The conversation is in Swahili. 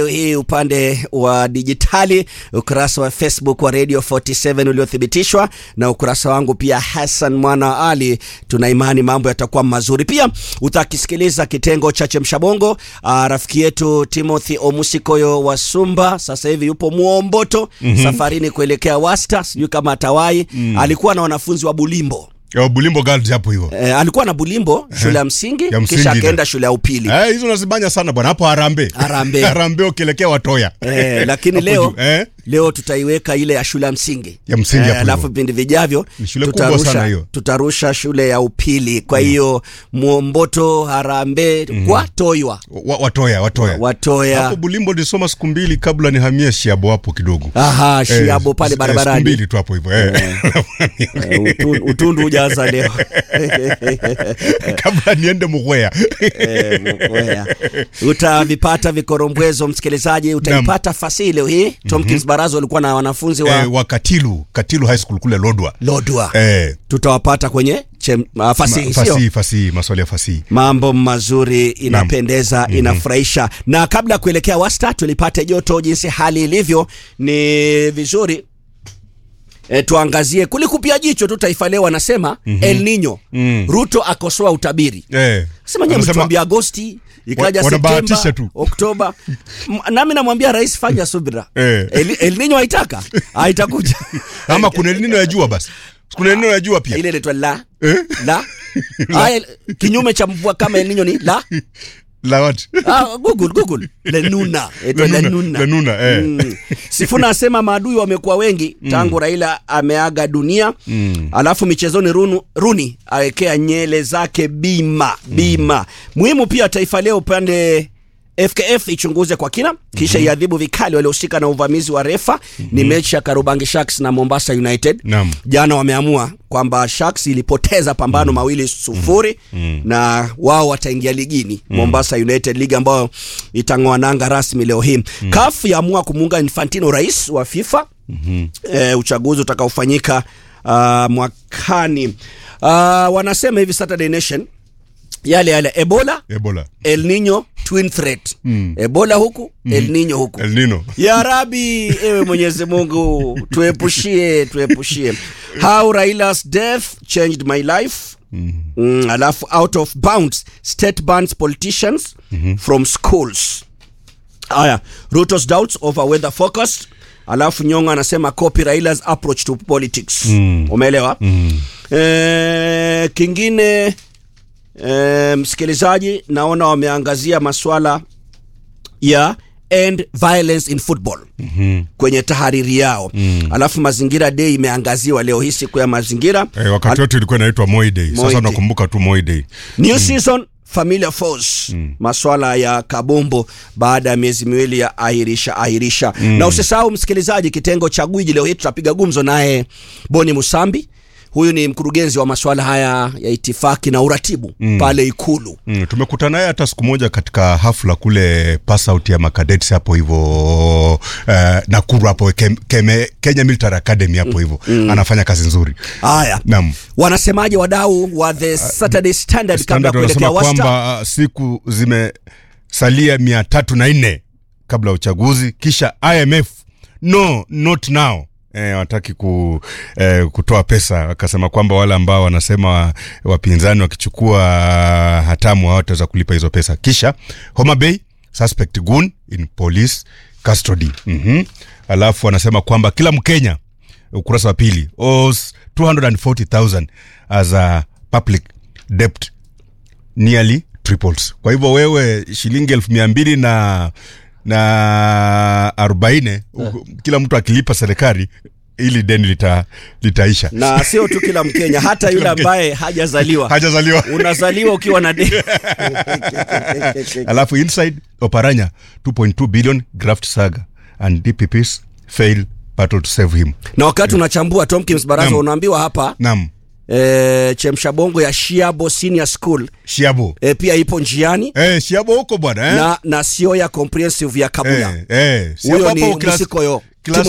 hii upande wa dijitali, ukurasa wa Facebook wa Radio 47 uliothibitishwa na ukurasa wangu pia Hassan Mwana Ali. Tuna imani mambo yatakuwa mazuri. Pia utakisikiliza kitengo cha Chemshabongo. Uh, rafiki yetu Timothy Omusikoyo wa Sumba sasa hivi yupo Muomboto mm -hmm. safarini kuelekea Wasta, sijui kama atawai mm. alikuwa na wanafunzi wa Bulimbo Ya Bulimbo Girls hapo hivyo. Eh, alikuwa na Bulimbo shule ya msingi, Ya msingi kisha ile. akaenda shule ya upili Eh, hizo nazibanya sana bwana hapo Harambee. Harambee. Harambee ukielekea Watoya. eh, lakini Hapo leo juu, eh? leo tutaiweka ile ya shule ya msingi Ya msingi hapo alafu hivyo. vipindi vijavyo Ni shule kubwa sana hiyo. tutarusha shule ya upili kwa hiyo Mwomboto Harambee kwa Toywa Wa, watoya, Watoya. Watoya Hapo Bulimbo nilisoma siku mbili kabla nihamie Shiabo hapo kidogo. aha Eh, Shiabo pale eh, Siku barabarani mbili tu hapo hivyo. Eh. Eh, utu- utundu hujaanza leo kabla niende Mugwea. Eh, Mkwea. utavipata vikorombwezo msikilizaji utaipata fasihi leo hii Tomkins Barazo walikuwa na wanafunzi wa eh, wa Katilu, Katilu High School kule Lodwa. Lodwa Eh, tutawapata kwenye chem, uh, fasihi sio fasihi, fasihi, maswali ya fasihi. mambo mazuri inapendeza inafurahisha na kabla ya kuelekea wasta tulipate joto jinsi hali ilivyo ni vizuri E, tuangazie kulikupia jicho tu taifa leo wanasema El Nino Mm. Ruto akosoa utabiri Eh. sema nyie Anasema- mtuambia Agosti ikaja Wa- wanabahatisha Septemba tu. Oktoba M- nami namwambia rais fanya subira Eh. El, El Nino haitaka haitakuja Ama kuna El Nino ya jua basi. Kuna El Nino ya jua pia. ile inaitwa la Eh? la Aya, kinyume cha mvua kama El Nino ni la La what? Ah, Google, Google. Lenuna. Ito Lenuna, Lenuna. Lenuna, eh. Mm. Sifuna asema maadui wamekuwa wengi tangu Raila ameaga dunia. Alafu michezoni Runu, Runi awekea nyele zake bima bima. Muhimu pia Taifa Leo upande FKF ichunguze kwa kina kisha iadhibu vikali waliohusika na uvamizi wa refa. Ni mechi ya Karubangi Sharks na Mombasa United. Naam. Jana wameamua kwamba Sharks ilipoteza pambano mawili sufuri na wao wataingia ligini Mombasa United, ligi ambayo itang'oa nanga rasmi leo hii. CAF yaamua kumuunga Infantino rais wa FIFA e, uchaguzi utakaofanyika uh, mwakani. Uh, wanasema hivi Saturday Nation yale yale Ebola Ebola. El Nino twin threat Ebola huku El Nino huku El Nino. ya Rabi, ewe Mwenyezi Mungu tuepushie, tuepushie. How Raila's death changed my life. Mm, alafu out of bounds state bans politicians from schools. Aya, Ruto's doubts over weather forecast. Alafu Nyong'o anasema copy Raila's approach to politics. Umeelewa? Eh, kingine eh, msikilizaji, naona wameangazia maswala ya end violence in football mm-hmm. kwenye tahariri yao mm. alafu mazingira day imeangaziwa leo hii siku ya mazingira Eh, wakati wetu ilikuwa inaitwa Moi Day. Moi Sasa Day. nakumbuka tu Moi Day. new season familiar force maswala ya kabombo baada ya miezi miwili ya ahirisha ahirisha na usisahau msikilizaji kitengo cha gwiji leo hii tutapiga gumzo naye boni musambi huyu ni mkurugenzi wa maswala haya ya itifaki na uratibu pale ikulu Mm, tumekutana naye hata siku moja katika hafla kule pass out ya makadets hapo hivyo uh, Nakuru hapo Kem, Keme, Kenya Military Academy hapo hivyo anafanya kazi nzuri. haya Naam. wanasemaje wadau wa the saturday standard kabla ya Standard kuelekea wanasema wasta kwamba uh, siku zimesalia mia tatu na nne kabla ya uchaguzi, kisha IMF no not now Eh, wataki ku, eh, kutoa pesa wakasema kwamba wale ambao wanasema wapinzani wakichukua hatamu hawataweza kulipa hizo pesa. Kisha Homa Bay suspect gun in police custody. mm Alafu wanasema kwamba kila Mkenya ukurasa wa pili owes 240,000 as a public debt nearly triples. Kwa hivyo wewe shilingi elfu mia mbili na na arobaini kila mtu akilipa serikali ili deni lita, litaisha. na sio tu kila mkenya hata yule ambaye hajazaliwa Hajazaliwa. unazaliwa ukiwa na deni Alafu inside Oparanya 2.2 billion graft saga and DPPs fail battle to save him. na wakati unachambua Tomkins Baraza Naam. unaambiwa hapa Naam. e, chemsha bongo ya Shiabo Senior School Shiabo. e, pia ipo njiani Eh, Shiabo huko bwana eh? na, na sio ya comprehensive ya Kabula Eh, eh. Shiabo huyo ni hapo class- Musikoyo class